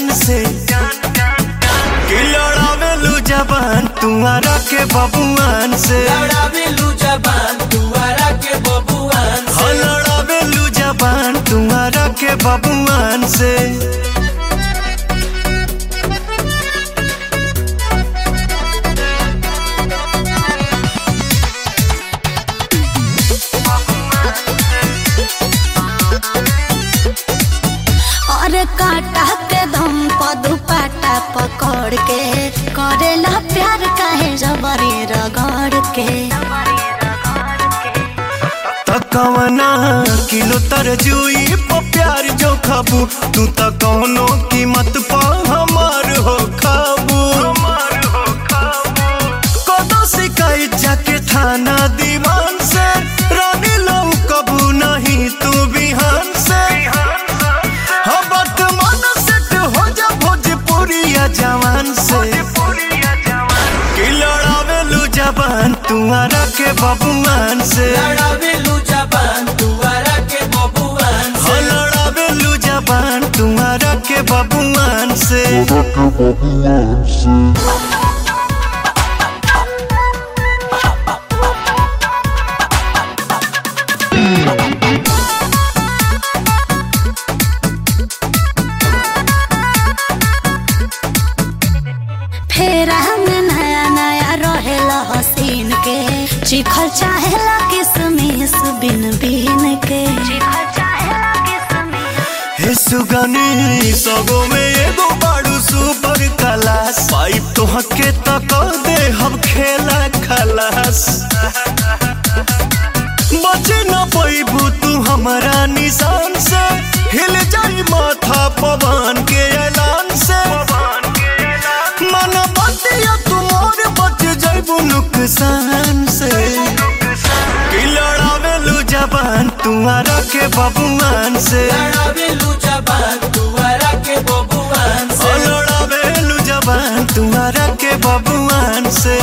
जान से कि लड़ावेलू जबान तुम्हारा के बबुआन से लड़ावेलू जबान दुआरा के बबुआन हो लड़ावेलू जबान तुम्हारा के बबुआन से और काटा के दम पर दुपट्टा पकड़ के करेला प्यार काहे जबरी रगड़ के तकवना किलो तरजुई पर प्यार जो खाबू तू त कौनो कीमत पा हमार हो खाबू कदो शिकायत जाके थाना दीवान से रानी लो कबू नहीं तू बिहान से हाँ वर्तमान सेट हो जा भोजपुरिया जवान से कि लड़ावेलू जबान तुम्हारा के बबुआन से लड़ावेलू जबान दुआरा के बबुआन हो लड़ावेलू जबान तुम्हारा के बबुआन से फेर हम नया नया रहेला हसीन के चिखल चाहेला किसमिस बिन बिन के हे सुगनी सगो में एगो बाड़ू सुपर क्लास पाइप तो हके तक दे हम खेला खलास बचे न पैबू तू हमारा निशान से हिल जाई माथा पवन के ऐलान से मन बतिया तुमोर बच जाइबू नुकसान से कि लड़ावेलू जबान तुम्हारा के बबुआन से लड़ावेलू जबान दुआरा के बबुआन ओ लड़ावेलू जबान तुम्हारा के बबुआन से